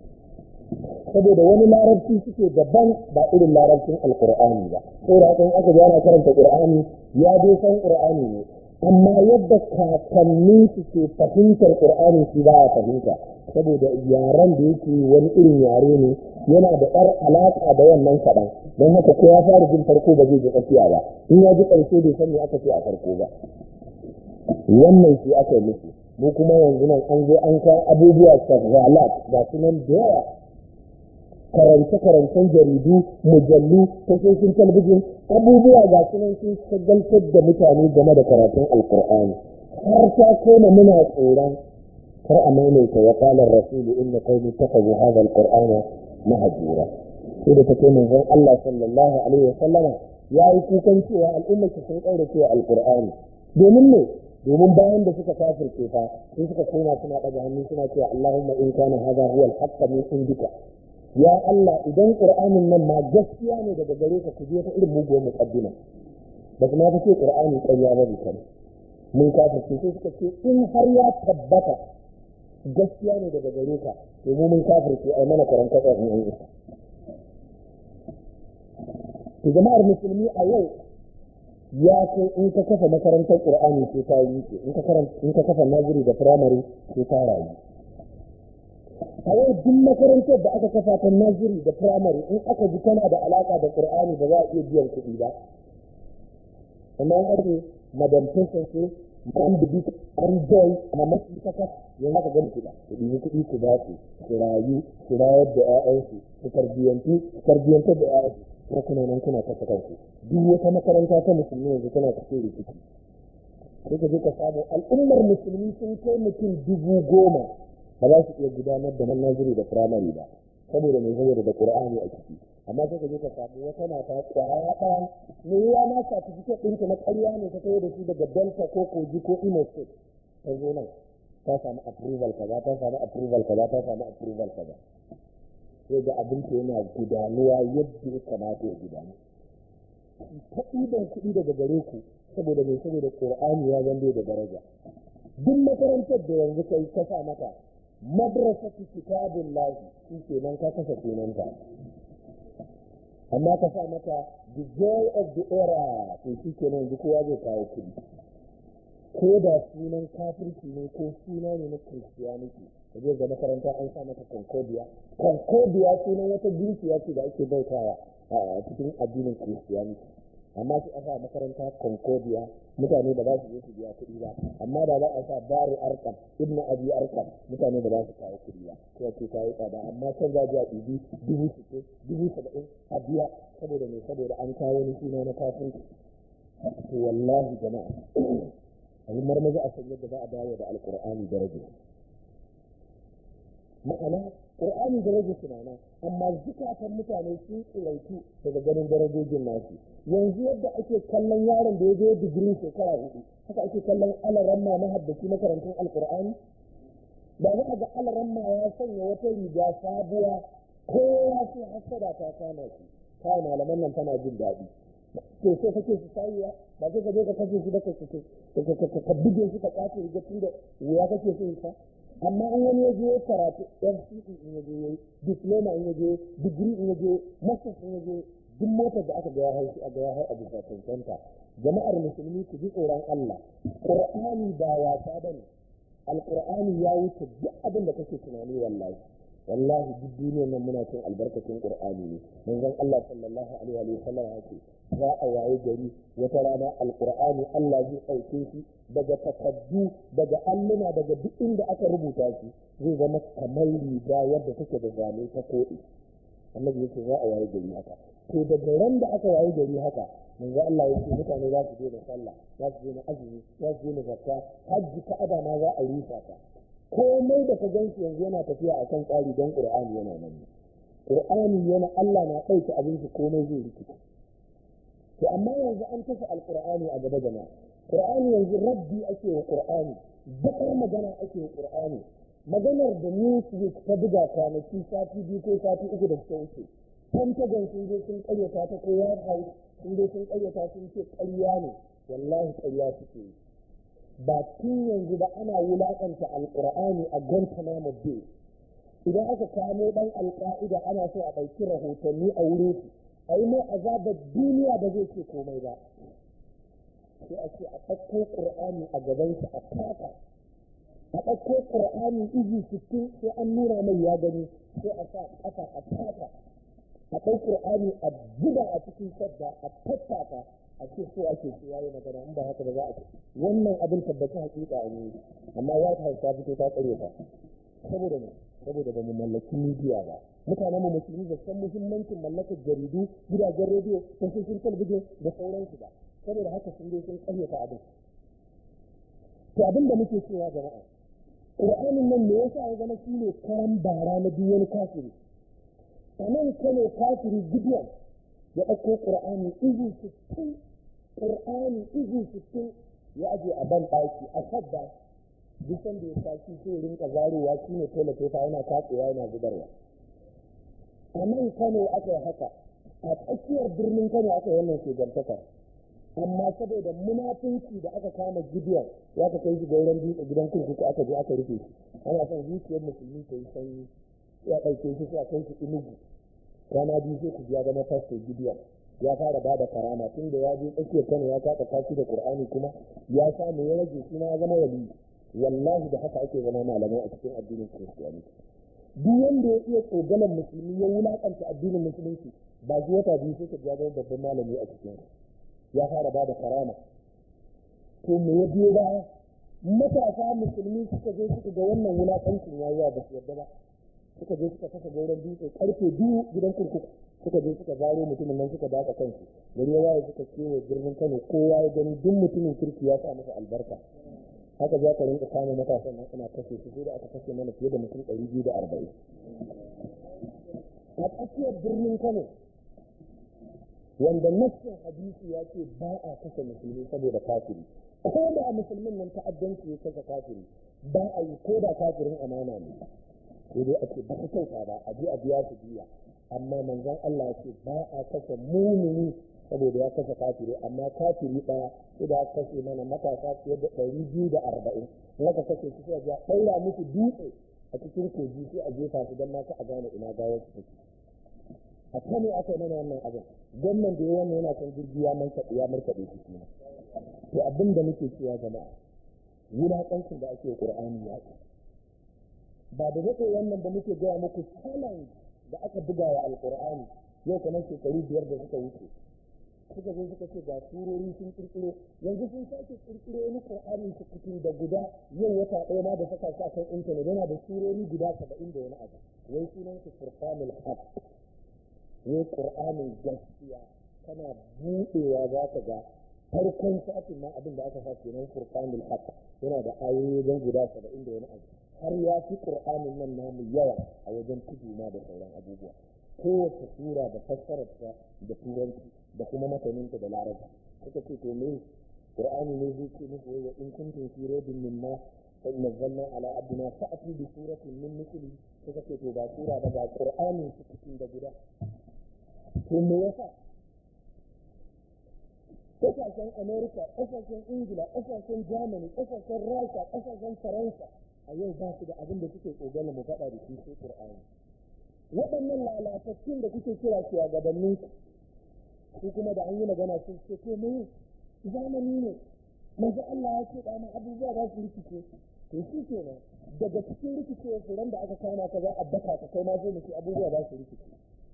saboda wani larabci suke daban ba irin larabcin alqur'ani ba saboda haka in aka ji ana karanta qur'ani ya dai san qur'ani ne amma yadda kakannin su ke fahimtar qur'ani shi ba ya fahimta saboda yaren da yake wani irin yare ne yana da ɗar alaƙa da wannan kaɗan don haka ko ya fara jin farko ba zai ji tsakiya ba in ya ji ƙarshe bai san me aka ce a farko ba wannan shi aka yi musu mu kuma yanzu nan an zo an kawo abubuwa shagalat ga su nan da yawa karance-karancen jaridu mujallu tashoshin talabijin abubuwa ga su nan sun shagaltar da mutane game da karatun alkur'ani har ta koma muna tsoron kar a maimaita wa qala rasulu inna qawmi takhadhu hadha alqur'ana mahjura sai da take manzon Allah sallallahu alaihi wa sallama yayi kukan cewa al'umma sun kaurace cewa alqur'ani domin ne domin bayan da suka kafirce fa sai suka koma suna daga hannu suna cewa Allahumma in kana hadha huwa al-haqq min indika ya Allah idan qur'anin nan ma gaskiya ne daga gare ka ku je ta irin muguwar muqaddima ba kuma ka ce qur'ani ƙarya ba ne mun kafirce sai suka ce in har ya tabbata gaskiya ne daga gare ka to mu mun kafirce ai mana karanta in an isa to jama'ar musulmi a yau ya kai in ka kafa makarantar qur'ani sai ta yi in ka in ka kafa naziri da firamare sai ta rayu a yau duk makarantar da aka kafa ta naziri da firamare in aka ji tana da alaka da qur'ani ba za a iya biyan kuɗi ba amma an ake madam ce an bibi an joy a masu kaka yanzu aka gani kuɗa ku ɗibi kuɗi ku ba su su rayu su rayar da 'ya'yansu su tarbiyyantu su tarbiyyantar da 'ya'yansu ko kuna nan kuna kasa kanku duk wata makaranta ta musulmi yanzu tana cikin rikici sai ka je ka samu al'ummar musulmi sun kai mutum dubu goma ba za su iya gudanar da manaziri da firamare ba saboda mai saboda da qur'ani a ciki amma sai ka je ka samu wata mata kwaya ɗaya me ya ma certificate ɗinta na ƙarya ne ta kai da shi daga delta ko kogi ko imo state ta zo nan ta samu approval kaza ta samu approval kaza ta samu approval kaza sai ga abin ta yana gudanuwa yadda ya kamata ya gudanu ta ɗiban kuɗi daga gare ku saboda mai saboda qur'ani ya zande da daraja duk makarantar da yanzu kai ka sa mata madrasatu kitabullahi shi kenan ka kasa sunanta amma ka sa mata the joy of the era to shi kenan yanzu kowa zai kawo kuɗi ko da sunan kafirci ne ko suna ne na christianity ka je ga makaranta an sa mata concordia concordia sunan wata ginkiya ce da ake bautawa a cikin addinin christianity amma sai a sa makaranta concordia mutane da ba su je su biya kuɗi ba amma da za a sa bari arkam ibn abi arkam mutane da ba su kawo kuɗi ba sai ce ta yi tsada amma can za a biya ɗibi dubu sittin dubu saba'in a biya saboda me saboda an kawo wani suna na kafirci to wallahi jama'a a yi marmaza a san yadda za a dawo da alkur'ani daraja ma'ana ƙur'ani daraja sunana amma zukatan mutane sun tsiraitu daga ganin darajojin nasu yanzu yadda ake kallon yaron da ya je digiri shekara hudu haka ake kallon alaramma na haddaci makarantun alkur'ani da za a ga alaramma ya sanya wata riga sabuwa kowa sai hasada ta kama shi kawai malaman nan tana jin daɗi to sai kake su sayuwa ba sai ka je ka kashe shi da ka ka buge shi ka kwace riga tun da wuya kake so sa amma in wani ya je karatu FCE in ya je diploma in ya je degree in ya je masters in ya je duk motar da aka ga ya haifi a ga ya a bisa cancanta jama'ar musulmi ku ji tsoron Allah Qur'ani ba wasa bane Alqur'ani ya wuce duk abin da kake tunani wallahi wallahi duk duniyar nan muna cin albarkacin qur'ani ne manzon Allah sallallahu alaihi wa sallam yake za a waye gari wata rana alqur'ani Allah zai ɗauke shi daga takaddu daga alluna daga duk inda aka rubuta shi zai zama kamar riga yadda take da zane ta koɗi annabi yake za a waye gari haka to daga ran da aka waye gari haka manzo Allah ya ce mutane za su daina sallah za su daina azumi za su daina zakka hajji ka'aba ma za a rusa ta komai da ka ganshi yanzu yana tafiya a kan tsari don ƙur'ani yana nan ƙur'ani yana Allah na ɗauke abinci komai zai rikice to amma yanzu an tafi alƙur'ani a gaba jama'a ƙur'ani yanzu rabbi ake wa ƙur'ani bakar magana ake wa ƙur'ani maganar da newsweek ta buga kwanaki sati biyu ko sati uku da suka wuce pentagon sun je sun ƙaryata ta ko white house sun je sun ƙaryata sun ce ƙarya ne wallahi ƙarya suke yi ba tun yanzu ba ana wulaƙanta alƙur'ani a guantanamo bay idan aka kamo ɗan alƙa'ida ana so a ɗauki rahotanni a wurin su a yi mai azabar duniya ba zai ce komai ba sai a ce a ɗauko ƙur'ani a gabansa a taka a ɗauko ƙur'ani izi sittin sai an nuna mai ya gani sai a sa ƙafa a taka a ɗau ƙur'ani a buga a cikin sadda a tattaka a ce so ake so yayi magana in ba haka ba za a ce wannan abin tabbata hakika a ne amma white house ta fito ta tsare ta saboda ne saboda ba mu mallaki media ba mutanen mu musulmi da san muhimmancin mallakar jaridu gidajen rediyo tashoshin talabijin da sauransu ba saboda haka sun dai sun karyata abin to abin da muke cewa jama'a Qur'anin nan me yasa ya zama shine kayan bara na duk wani kafiri a nan kano kafiri gideon ya ɗauko ƙur'ani izu sittin ƙur'ani izu sittin ya aje a ban ɗaki a sadda duk da ya tashi sai rinka zarewa shi ne tola tofa yana katsewa yana zubarwa a nan kano aka yi haka a tsakiyar birnin kano aka yi wannan shugantaka amma saboda munafunci da aka kama gideon ya ka kai shi gauran dutse gidan kurkuku aka je aka rufe shi ana son zuciyar musulmi ta yi sanyi ya ɗauke shi sai a kai shi inugu rana biyu sai ku biya zama fasto gideon ya fara bada karama tun da ya je tsakiyar kano ya kaka kashi da qur'ani kuma ya samu ya rage shi ya zama wali wallahi da haka ake zama malamai a cikin addinin kiristiyaniti duk wanda ya iya tsogalan musulmi ya wulakanta addinin musulunci ba shi wata biyu sai ka ja zama babban malami a cikin ya fara bada karama to me ya biyo baya matasa musulmi suka je suka ga wannan wulakancin yayi ba su yarda ba suka je suka kasa gauran dutse karfe biyu gidan kurkuku suka je suka zaro mutumin nan suka daka kansu gari ya waye suka kewa birnin kano kowa ya gani duk mutumin kirki ya sa masa albarka haka za ka rinka kama matasan nan ana kashe su sai da aka kashe mana fiye da mutum ɗari biyu da arba'in a tsakiyar birnin kano wanda nassin hadisi ya ce ba a kashe musulmi saboda kafiri ko da musulmin nan ta'addanci ya kashe kafiri ba a yi ko da kafirin amana ne sai dai ake ba su kyauta ba a je a biya su biya amma manzon Allah ya ce ba a kashe mumini saboda ya kashe kafiri amma kafiri ɗaya sai da aka kashe mana matasa fiye da ɗari biyu da arba'in in aka kashe su sai a ɗaura musu dutse a cikin kogi sai a jefa su don ma a gane ina gawar su take a kano aka yi mana wannan abin gwamnan da ya wannan yana kan jirgi ya markaɗe ya markaɗe su kuma to abin da muke cewa jama'a wulaƙancin da ake ƙur'ani ya ce ba da daɗe wannan da muke gaya muku challenge da aka buga wa alƙur'ani yau kamar shekaru biyar da suka wuce suka zo suka ce ga surori sun kirkiro yanzu sun sake kirkiro wani qur'ani su cikin da guda yau wata ɗaya ma da saka sa kan intanet yana da surori guda saba'in da wani abu wai sunan su furqanul haq wai qur'anin gaskiya kana buɗewa za ka ga farkon satin ma abin da aka sa kenan furqanul haq yana da ayoyi don guda saba'in da wani abu har ya fi qur'anin nan namu yawa a wajen tudu ma da sauran abubuwa kowace sura da fassararta da turanci da kuma mataninta da larabci suka ce to me qur'ani ne zai ce muku wa in kuntum fi raybin mimma nazzalna ala abdina fa'tu bi suratin min mithli suka ce to ba sura ba ga qur'ani su cikin da guda to me yasa kasashen america kasashen ingila kasashen germany kasashen rasha kasashen faransa a yau ba su da abin da suke tsoganin mu faɗa da shi sai qur'ani waɗannan lalatattun da kuke kira shugabannin su kuma da an yi magana sun ce to me zamani ne manzo Allah ya ce da ma abubuwa za su rikice to shi kenan daga cikin rikice furan da aka kama ka za a baka ka kai ma sai mu ce abubuwa za su rikice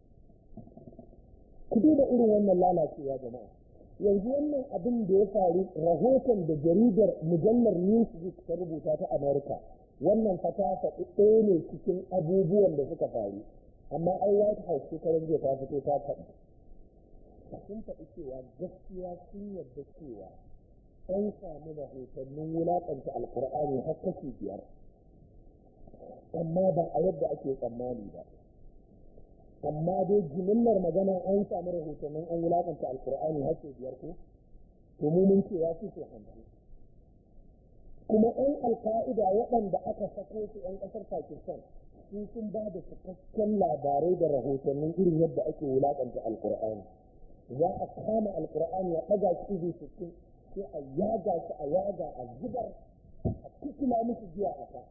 ku duba irin wannan lalacewa jama'a yanzu wannan abin da ya faru rahoton da jaridar mujallar newsweek ta rubuta ta america wannan fata faɗi ɗaya ne cikin abubuwan da suka faru amma ai white house shekaran jiya ta fito ta faɗi sun faɗi cewa gaskiya sun yarda cewa an samu rahotannin wulaƙanta alkur'ani har kashi biyar amma ba a yadda ake tsammani ba amma dai jimillar magana an samu rahotannin an wulaƙanta alkur'ani har sau biyar ko to mu mun ce ya fi sau hamsin kuma 'yan alka'ida waɗanda aka sako su 'yan ƙasar pakistan su sun ba da cikakken labarai da rahotannin irin yadda ake wulaƙanta alkur'ani za a kama alkur'ani ya ɗaga shi izu sittin sai a yaga shi a yaga a zubar a kukula musu jiya a ka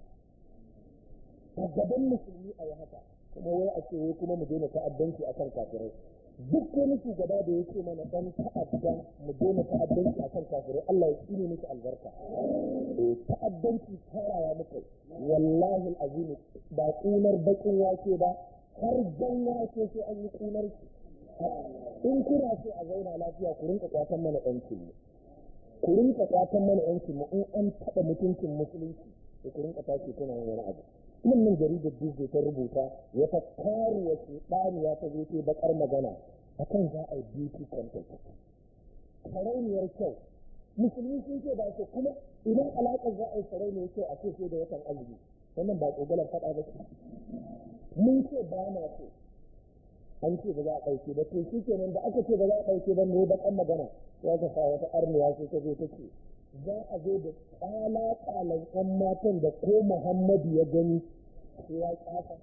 a gaban musulmi a yi haka kuma wai a ce wai kuma mu daina ta'addanci a kan kafirai duk wani shugaba da yake mana dan ta'adda mu daina ta'addanci a kan kafirai Allah ya tsine miki albarka eh ta'addanci tarawa muka wallahi alazim ba kunar bakin wake ba har jan wake sai an yi kunar shi in kuna so a zauna lafiya ku rinka kwatan mana yancin mu ku rinka kwatan mana yancin mu in an taɓa mutuncin musulunci sai ku rinka tashi kuna yin wani abu wannan jaridar Disney ta rubuta wata karuwa ce ɗaniya ta zo ta bakar magana akan za a yi beauty contest sarauniyar kyau musulmi sun ce ba su kuma idan alaƙar za a yi sarauniyar kyau a ce sai da watan azumi wannan ba tsogalar faɗa ba ce mun ce ba na so an ce ba za a ɗauke ba to shi kenan da aka ce ba za a ɗauke ba ne bakan magana ya ka sa wata arniya sai ta zo ta ce za a zo da tsala-tsalan ‘yan matan da ko Muhammadu ya gani sai ya ƙasa.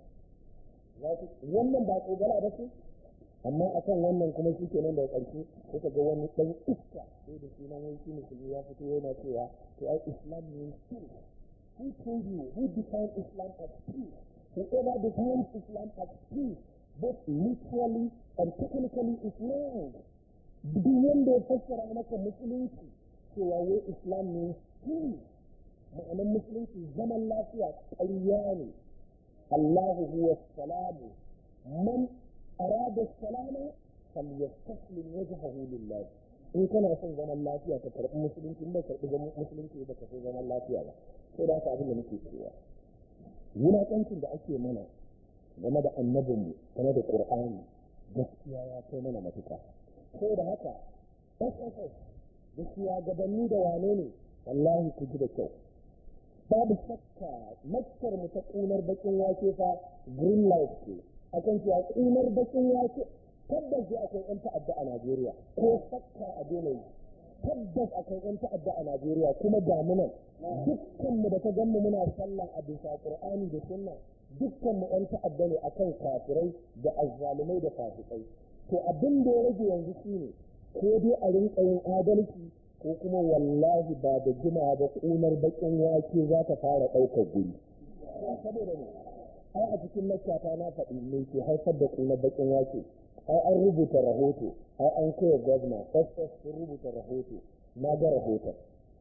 Wannan ba tsogara ba ce? Amma a kan wannan kuma shi kenan da ƙarshe suka ga wani ɗan iska sai da sunan wani shi musulmi ya fito yana cewa to ai Islam means peace. Who told you? Who defined Islam as peace? Whoever defines Islam as peace, both literally and technically is wrong. duk wanda ya fassara maka musulunci cewa wai islam ne shi ma'anar musulunci zaman lafiya ƙarya ne Allahu huwa salamu man arada salama falyastaslim wajhahu lillah in kana son zaman lafiya ka karɓi musulunci in bai karɓi musulunci ba ka so zaman lafiya ba sai da haka abin da muke cewa wulaƙancin da ake mana game da annabinmu game da ƙur'ani gaskiya ya kai mana matuƙa sai da haka sss da shugabanni da wane ne wallahi ku ji da kyau babu shakka makkar mu ta ƙunar bakin wake fa green light ce akan cewa ƙunar bakin wake tabbas dai akwai yan ta'adda a Najeriya ko shakka a daina tabbas akwai yan ta'adda a Najeriya kuma damunan dukkan mu da ta ganmu muna sallah a bisa Qur'ani da Sunna dukkan mu yan ta'adda ne akan kafirai da azzalumai da fasikai to abin da ya rage yanzu shine ko dai a rinka yin adalci ko kuma wallahi ba da jima ba kunar bakin wake za ta fara ɗaukar guri saboda ne ai a cikin lakata na faɗi me ke haifar da kunar bakin wake ai an rubuta rahoto ai an koya gwamna ss sun rubuta rahoto na ga rahoton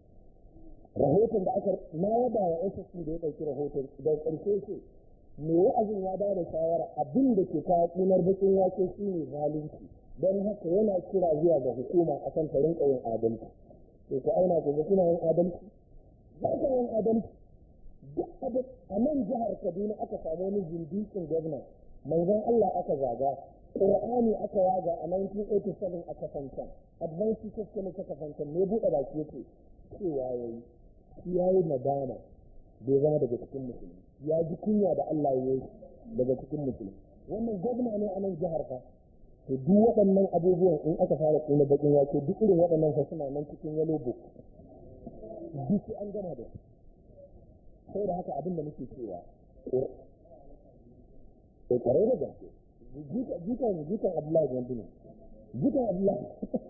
rahoton da aka na yaba wa ss da ya ɗauki rahoton da ƙarshe ce me wa'azin ya ba da shawara abin da ke kawo kunar bakin wake shine zalunci don haka yana kira zuwa ga hukuma akan ta rinka yin adalci to ku aina ku ga kuna yin adalci ba ka yin adalci duk abin a nan jihar Kaduna aka samu wani zindikin gwamna manzon Allah aka zaga Qur'ani aka yaga a 1987 a kafancan Advanced Teachers College ta kafancan ne buɗe baki yake cewa yayi shi yayi nadama bai zama daga cikin musulmi ya ji kunya da Allah ya yi daga cikin musulmi wannan gwamna ne a nan jihar fa to duk waɗannan abubuwan in aka fara tsina bakin wake duk irin waɗannan fa suna nan cikin yellow book duk an gama da sai da haka abin da muke cewa ko kare da gaske jikan jikan Abdullahi Gandu ne jikan Abdullahi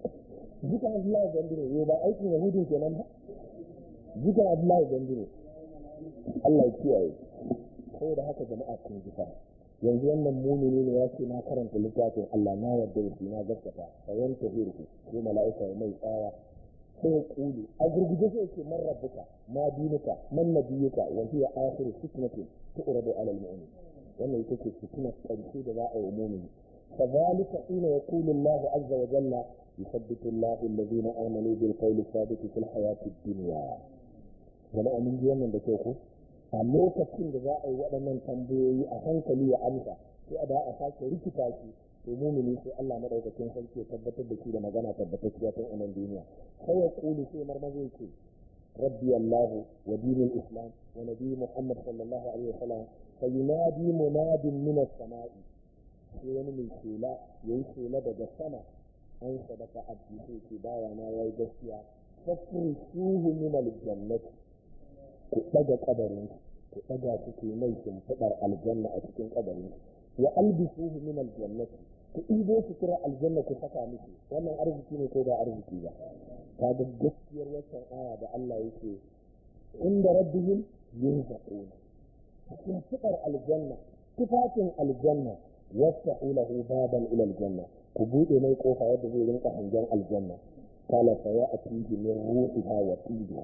jikan Abdullahi Gandu ne yau ba aikin Yahudin kenan ba jikan Abdullahi Gandu ne Allah ya kiyaye sai da haka jama'a kun ji fa yanzu wannan mumini ne ya ce na karanta littafin Allah na yarda da shi na gaskata fa yanta hirku ko mala'ika ya mai tsaya sai ya kulu a gurguje sai ce man rabbuka ma dinuka man nabiyuka wa hiya akhiru fitnatin tu'radu 'ala al-mu'min wannan ita ce fitnar ƙarshe da za a yi mumini فذلك حين يقول الله عز وجل يثبت الله الذين امنوا بالقول الثابت في الحياه الدنيا jama'a mun ji wannan da ke ku a lokacin da za a yi waɗannan tambayoyi a hankali ya amsa sai a da a sake rikita shi to mumini sai Allah madaukakin sarki ya tabbatar da shi da magana tabbatacciya tun a nan duniya sai ya kulu sai marmaza ce rabbi Allah wa dinul islam wa nabi Muhammad sallallahu alaihi wasallam fa yunadi munadin min as-sama'i sai wani mai shela yayi shela daga sama an sadaka abdi sai ce bawa na yayi gaskiya fasrihuhu min al-jannati ku ɗaga ƙabarin ku ɗaga su ke mai shimfiɗar aljanna a cikin ƙabarin wa albisuhu min aljannati ku ɗibo su kira aljanna ku saka miki wannan arziki ne ko ba arziki ba ta ga gaskiyar wancan aya da Allah yake inda rabbihim yurzaquna shimfiɗar aljanna tufafin aljanna wasu lahu baban ila aljanna ku buɗe mai kofa yadda zai rinka hangen aljanna kala fa ya atihi min ruhiha wa tibiha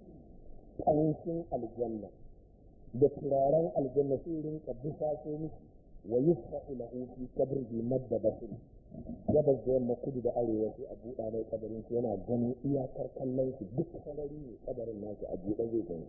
ƙanshin aljanna da turaren aljanna sai rinka bisa so miki wa yusfa'u lahu fi qabrihi madda basir gabas da yamma kudu da arewa sai a buɗa mai kabarin shi yana ganin iyakar kallon shi duk sarari ne kabarin nashi a buɗe zai gani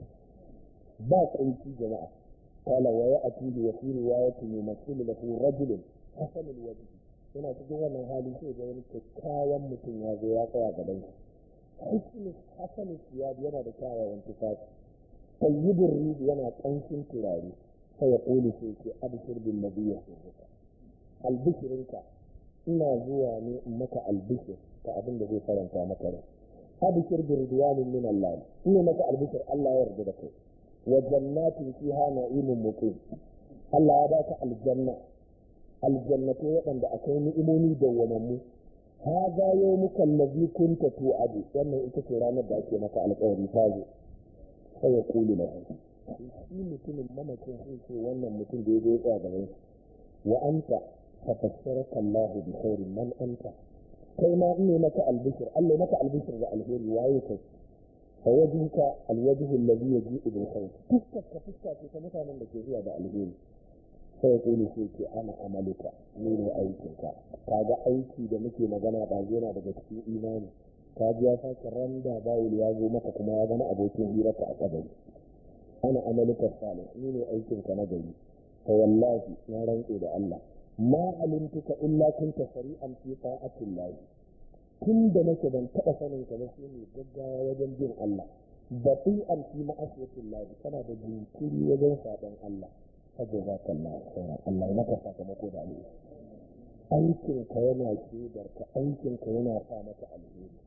ba kunci jama'a qala wa ya'tihi wa fi riwayatin yumathilu lahu rajulun hasanul wajh yana cikin wannan hali sai ga wani kyakkyawan mutum ya zo ya tsaya gaban shi husnul hasanul siyad yana da kyawawan tufafi tayyibur ridi yana ƙanshin turare sai ya ƙoli sai ce abshir bin nabiyya sirrika albishirinka ina zuwa ne in maka albishir ta abin da zai faranta maka rai abshir bi ridwanin min Allah ina maka albishir Allah ya yarda da kai wa jannatin fiha na'imun muqim Allah ya baka aljanna aljannatu waɗanda akwai ni'imomi dawwamammu هذا يومك الذي كنت توعد wannan ita ce ranar da ake maka alƙawari ta zo sai ya kulu na shi mutumin mamakin sai ce wannan mutum da ya zo ya gaban shi wa anta fa fassaraka Allah bi khairin man anta kai ma in ne maka albishir Allah maka albishir da alheri waye kai fa wajhuka alwajhu alladhi yaji'u bil khair fuskar ka fuska ce ta mutanen da ke zuwa da alheri sai ya kuli sai ce ana amaluka ni ne aikinka kaga aiki da muke magana ba yana daga cikin imani ka ji ya sake randa bawul ya zo maka kuma ya zama abokin hirarka a kabari ana amaluka salih ni ne aikinka na gari fa wallahi na rantse da Allah ma alimtuka illa kunta sari'an fi ta'atillah tun da nake ban taɓa sanin ka ba sai ne gaggawa wajen bin Allah bati'an fi ma'asiyatillah kana da jinkiri wajen saɓon Allah saboda kalla khairan Allah ya maka sakamako da alheri aikin ka yana shaidar ka aikin ka yana sa maka alheri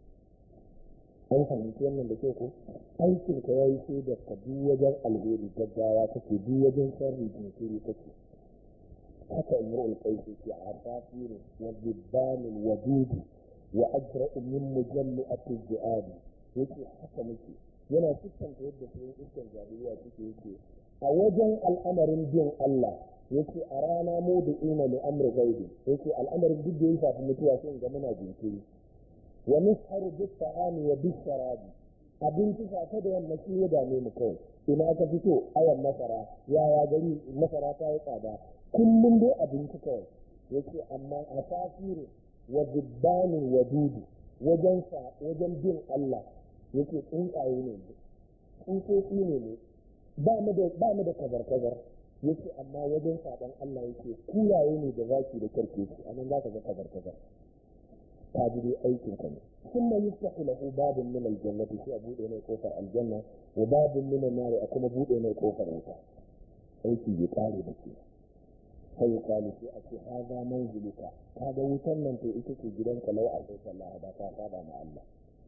an fahimci wannan da ke ko aikin ka yayi shaidar ka duk wajen alheri gaggawa kake duk wajen sharri jinkiri kake haka imrul qaisi ke asafirin wa dibbanin wa dudu wa ajra'u min mujalli'ati ji'adi yake haka muke yana siffanta yadda sun iskan jahiliya suke yake a wajen al'amarin bin Allah yake a rana mu da ina li amri gaibi yake al'amarin duk da ya shafi mutuwa sai ga muna jinkiri wa nisharu bis ta'ami wa bis sharabi abinci safe da yamma shi ya dame mu kawai ina ka fito ayan masara yaya gari masara ta yi tsada kullum dai abinci kawai yake amma a safiri wa dibbanin wa dudu wajen sa wajen bin Allah yake tsuntsaye ne tsutsotsi ne ne ba mu da ba mu da kazar kazar yake amma wajen saban Allah yake kulaye ne da zaki da karkeci anan za ka ga kazar kazar ta ji dai aikin ka ne ثم يفتح له باب من الجنة في أبو إلى كوفر الجنة وباب من النار أكون أبو إلى كوفر وتا أيتي يقالي بكي فيقال في أكي هذا منزلك هذا وتنن في إتكي جدنك لو أعطيت الله هذا فهذا مع الله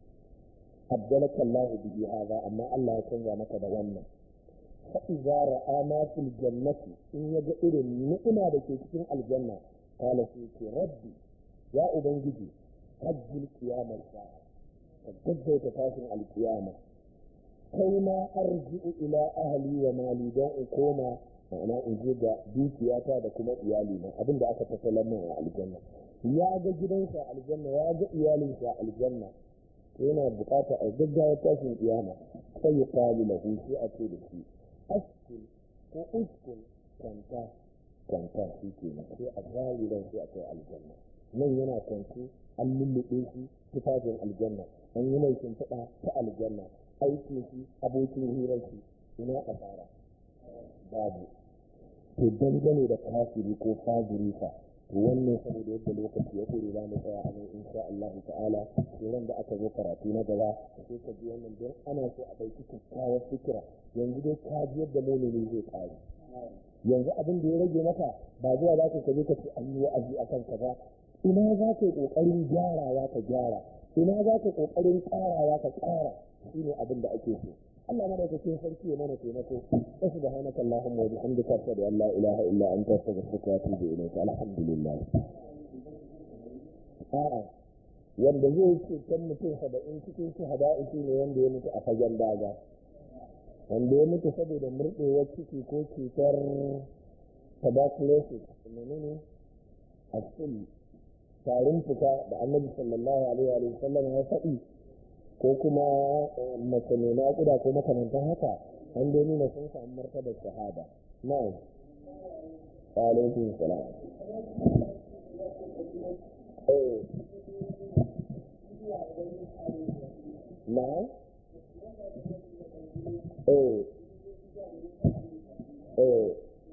أبدلك الله به هذا أما الله يتنزع مك دوانا فإذا رأى ما في الجنة إن يجئر النعمة بكي تكون الجنة قال فيك ربي يا أبنجي hajjil kiyamar sa'a ka gaggauta tashin alkiyama kai ma arji'u ila ahli wa mali don in koma ma'ana in je ga dukiyata da kuma iyali na abin da aka tattalar min a aljanna ya ga gidansa aljanna ya ga iyalinsa aljanna yana bukata a gaggawa tashin kiyama sai ya kalu lahu sai a ce da shi askul ko uskul kwanta kwanta shi ke sai a zari sai a kai aljanna nan yana kwanci an lullube shi tufafin aljanna an yi mai shimfiɗa ta aljanna aikin shi abokin hirar shi ina asara babu to dangane da kafiri ko fajiri fa to wannan saboda yadda lokaci ya kore za mu tsaya a nan insha Allah ta'ala ran da aka zo karatu na gaba sai ka ji wannan don ana so a ɗauki kyakkyawar fikira yanzu dai ka ji yadda mumini zai kare yanzu abin da ya rage maka ba zuwa za ka je ka ce an yi wa'azi akan kaza ina za ka yi ƙoƙarin gyarawa ka gyara ina za ka ƙoƙarin ƙarawa ka ƙara shi ne abin da ake so Allah madaukakin sarki ya mana taimako wa subhanaka allahumma wa bihamdika ashhadu an la ilaha illa anta astaghfiruka wa atubu ilayk alhamdulillah a'a wanda zai ce kan mutum saba'in cikin shahada'i shi ne wanda ya mutu a fagen daga wanda ya mutu saboda murɗewar ciki ko cutar tuberculosis menene a tarin fuka da annabi sallallahu alaihi wa sallam ya faɗi ko kuma mace mai naƙuda ko makamantan haka an dai nuna sun samu martabar shahada na'am alaikum salam eh na'am eh eh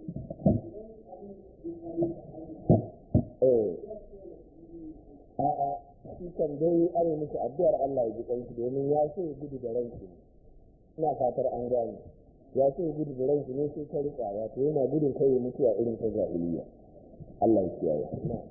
eh a'a shi kan dai ana miki addu'ar Allah ya ji kanki domin ya so ya gudu da ranki ina fatar an gane ya so ya gudu da ranki ne sai ta rika wato yana gudun kai ya mutu a irin ta jahiliya Allah ya kiyaye